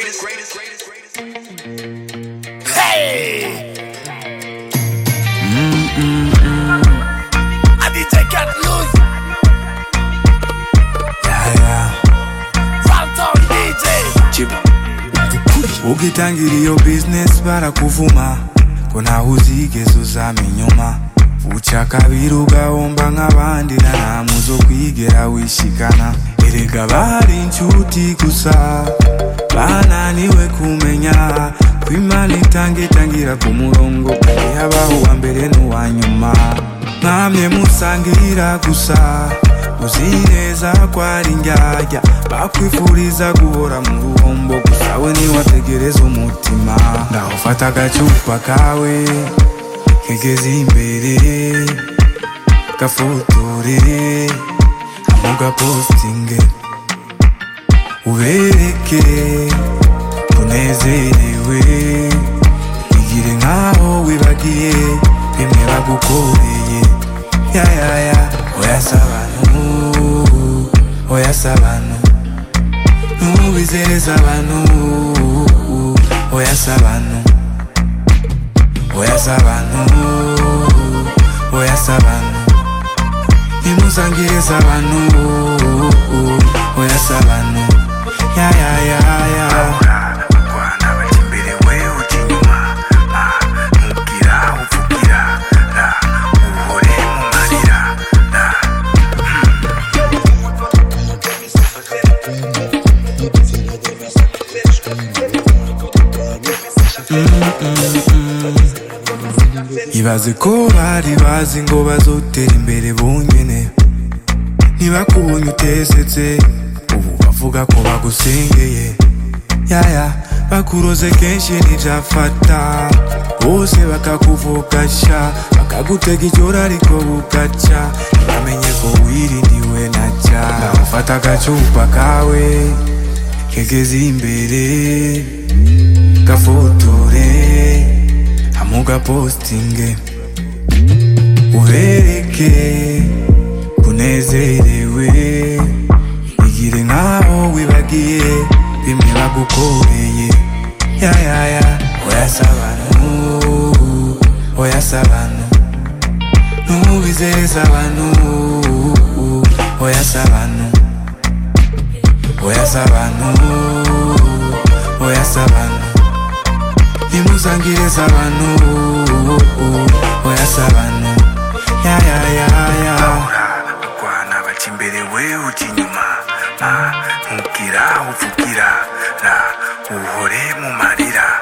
greatest, greatest, greatest, greatest. Hey! I DJ Cat Loose. Yeah, yeah. Ramtown DJ. ukitangira iyo business barakuvuma ko ntaho uzigeze uzama inyuma uca kabiri ugahomba nk'abandi na nta muzo kwigera wishikana erega bari inshuti gusa bananiwe kumenya ko imana itanga itangira ku murongo kandi habaho uwa mbere n'uwa nyuma mwamye musangira gusa uzi neza ko ari ndyarya bakwifuriza guhora mu ruhombo gusa we niwategereza umutima ngaho fata agacupa kawe kegeze imbere gafotore amugapostinge ubereke unezerewe igire nkaho wibagiye bimwe bagukoreye yayaya oya sabanu oya sabanu ntubizereza abantu oya sabanu oya sabanu oya sabanu ntimuzangirize abantu oya sabanu yayayaya Rwanda bajya imbere we ujya inyuma Ah, ntubwira uvugira ra uhore mu marira ra ibaze ko bari bazi ngo bazotera imbere bonyene ntibakubonye utesetse ubu bavuga ko bagusengeye yaya bakuroze kenshi ntibyafata bose bakakuvugasha bakagutega icyora ariko bugaca ntibamenye ko wirindiwe na cya ufata agacupa kawe kegeze imbere gafotore amugapostinge ubereke kunezerewe igire nkaho wibagiye bimwe bagukoreye yayaya oya sabanu oya sabanu ntubizereza abantu oya sabanu oya sabanu oya sabanu ntimuzangirize abantu oya sabanu yayayaya rwana baca imbere we ujya inyuma ntubwira uvugira ra uhore mu marira